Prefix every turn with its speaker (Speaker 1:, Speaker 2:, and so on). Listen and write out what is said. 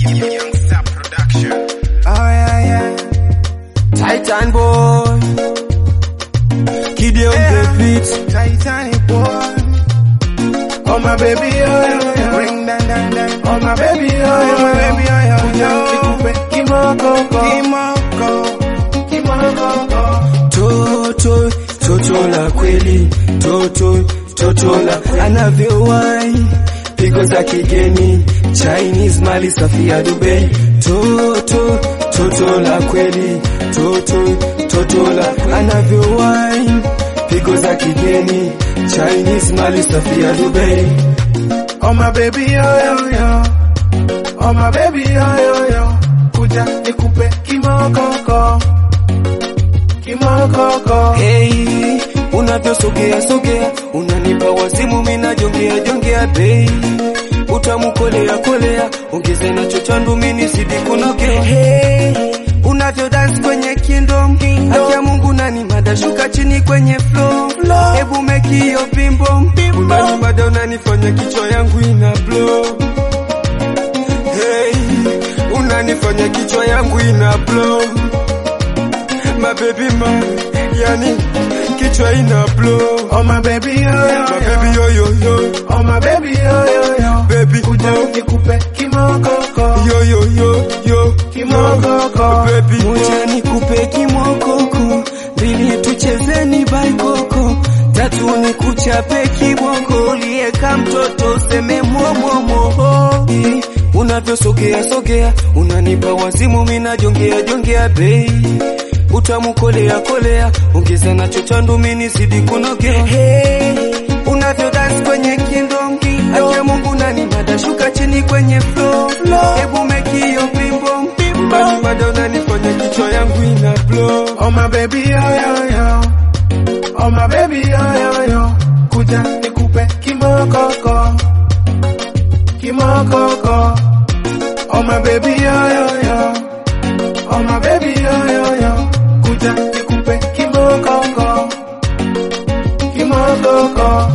Speaker 1: Youngster Production.
Speaker 2: Oh yeah, yeah. Titan boy. Gideon the beat.
Speaker 3: Titanic boy. Oh my baby, oh yeah, yeah. Ring dang dang dang. Oh my baby, oh yeah, my baby, oh yeah. Kuja nikupe kimoko, kimoko, kimoko.
Speaker 2: Toto, toto la kweli. Toto, toto la kweli. Anavyowai. Pigo za kigeni. Chinese mali safi ya Dubai. Toto, toto la kweli. Toto, toto la kweli. Anavyowai. Pigo za kigeni. Chinese mali safi ya Dubai.
Speaker 3: Oh my baby, oh yeah, yeah. Oh my baby, oh yeah, yeah. Kuja nikupe kimoko, kimoko.
Speaker 2: Hey, unavyosogea sogea, unanipa wazimu, mina jongea jongea bei, utamukolea kolea, ongeze na chochandu mini sidi kunogea. Hey, unavyo dance kwenye kingdom, haki ya Mungu nani mada, shuka chini kwenye flow, hebu make hiyo bimbo, unani mada, unanifanya kichwa yangu ina blow. Hey, unanifanya kichwa yangu ina blow my baby man, yani kichwa ina blow.
Speaker 3: Oh my baby, oh yeah,
Speaker 2: My
Speaker 3: yeah.
Speaker 2: baby yo yo yo,
Speaker 3: Oh my baby, oh yeah, yeah.
Speaker 2: baby
Speaker 3: Kuja
Speaker 2: oh.
Speaker 3: nikupe kimoko,
Speaker 2: yo yo yo yo,
Speaker 3: kimoko.
Speaker 2: baby moja nikupe kimokoko, mbili tuchezeni baikoko, tatu ni kuchape kiboko, ulieka mtoto useme momomoho unavyosogea sogea, unanipa wazimu, mina jongea jongea bei utamukolea kolea, ongeza na chochandu mini zidi kunogea. Hey, unavyo dance kwenye kingdom, haki ya Mungu nani mada, shuka chini kwenye flow, hebu make hiyo bimbo bimbo, mada unanifanya kichwa yangu ina blow.
Speaker 3: Oh my baby, oh yeah, yeah. Oh my baby, oh yeah, yeah. Kuja nikupe kimoko, kimoko. Oh my baby, oh yeah, yeah. Oh my baby, oh yeah, yeah. Kuja nikupe kimoko, kimoko.